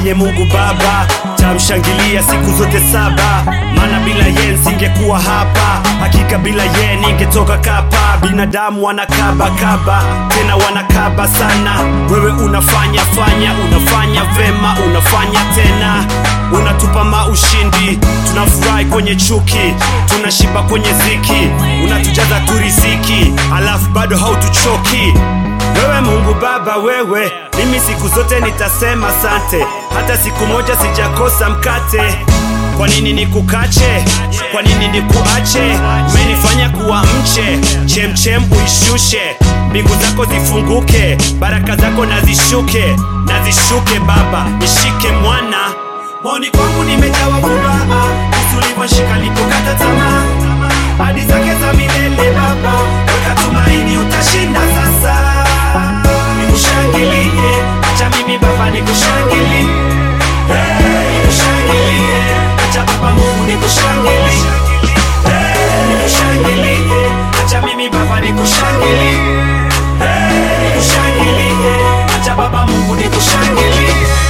yeye Mungu Baba, tamshangilia siku zote saba, maana bila yeye nisingekuwa hapa. Hakika bila yeye ningetoka kapa. Binadamu wanakaba kaba, tena wanakaba sana. Wewe unafanya fanya, unafanya vema, unafanya tena, unatupa maushindi, tunafurahi kwenye chuki, tunashiba kwenye ziki, unatujaza tu riziki, alafu bado hautuchoki. Wewe Mungu Baba, wewe mimi siku zote nitasema sante, hata siku moja sijakosa mkate. Kwa nini nikukache? Kwa nini nikuache? Umenifanya kuwa mche, chemchem uishushe, mbingu zako zifunguke, baraka zako nazishuke, nazishuke Baba, nishike mwana moni kwangu nimejawa furaha, Yesu ulivyoshika nilipokata tamaa, hadi zake za milele Baba, weka tumaini, utashinda sasa. Nikushangilie, acha mimi Baba nikushangilie, Hey, nikushangilie, acha Baba Mungu nikushangilie, Hey, nikushangilie, acha mimi Baba nikushangilie, Hey, nikushangilie, acha Baba Mungu nikushangilie.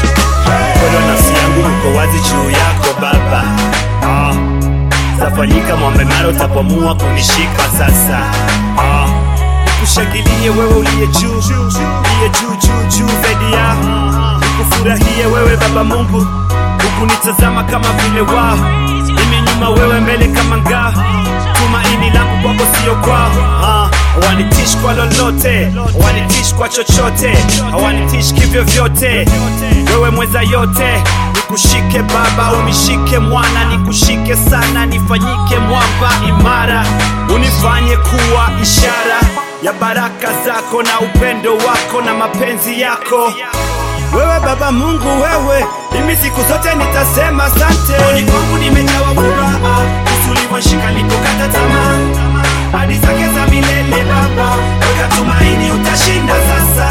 Moyo wa nafsi yangu uko wazi juu yako Baba, ah. Tafanyika mwambe mara utapomua kunishika sasa, ah. Nikushangilie wewe uliye juu, uliye juu juu juu zaidi ya nikufurahie wewe Baba Mungu, hukunitazama kama vile wao, mimi nyuma wewe mbele kama ngaa, tumaini langu kwako sio kwao ah. Hawanitishi kwa lolote, hawanitishi kwa chochote, hawanitishi kivyo vyote. Wewe mweza yote, nikushike Baba, unishike mwana, nikushike sana, nifanyike mwamba imara, unifanye kuwa ishara ya baraka zako na upendo wako na mapenzi yako. Wewe Baba Mungu, wewe mimi siku zote nitasema asante. Moyoni kwangu nimejawa furaha, Yesu ulivyoshika nilipokata tamaa, hadi zake za milele Baba, weka tumaini, utashinda sasa.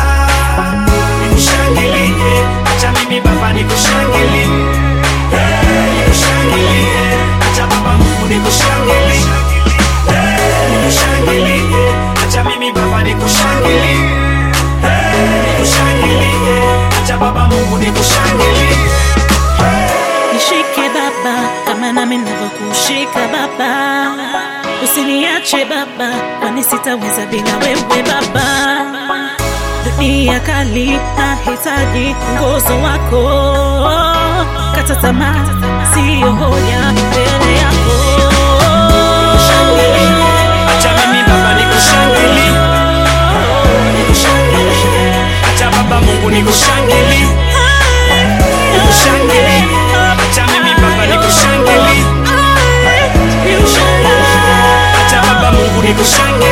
Nikushangilie, acha mimi Baba nikushangilie, Hey, nikushangilie, acha Baba Mungu nikushangilie, Hey, nikushangilie, acha mimi Baba nikushangilie, Hey, nikushangilie, acha Baba Mungu nikushangilie. Nishike Baba kama nami navyokushika Baba, usiniache Baba, kwani sitaweza bila wewe Baba. Dunia kali, nahitaji ngozo wako, kata tamaa siyo hoja mbele yako. Acha mimi Baba nikushangilie, nikushangilie, acha Baba Mungu nikushangilie, nikushangilie, acha mimi Baba nikushangilie, acha Baba Mungu nikushangilie.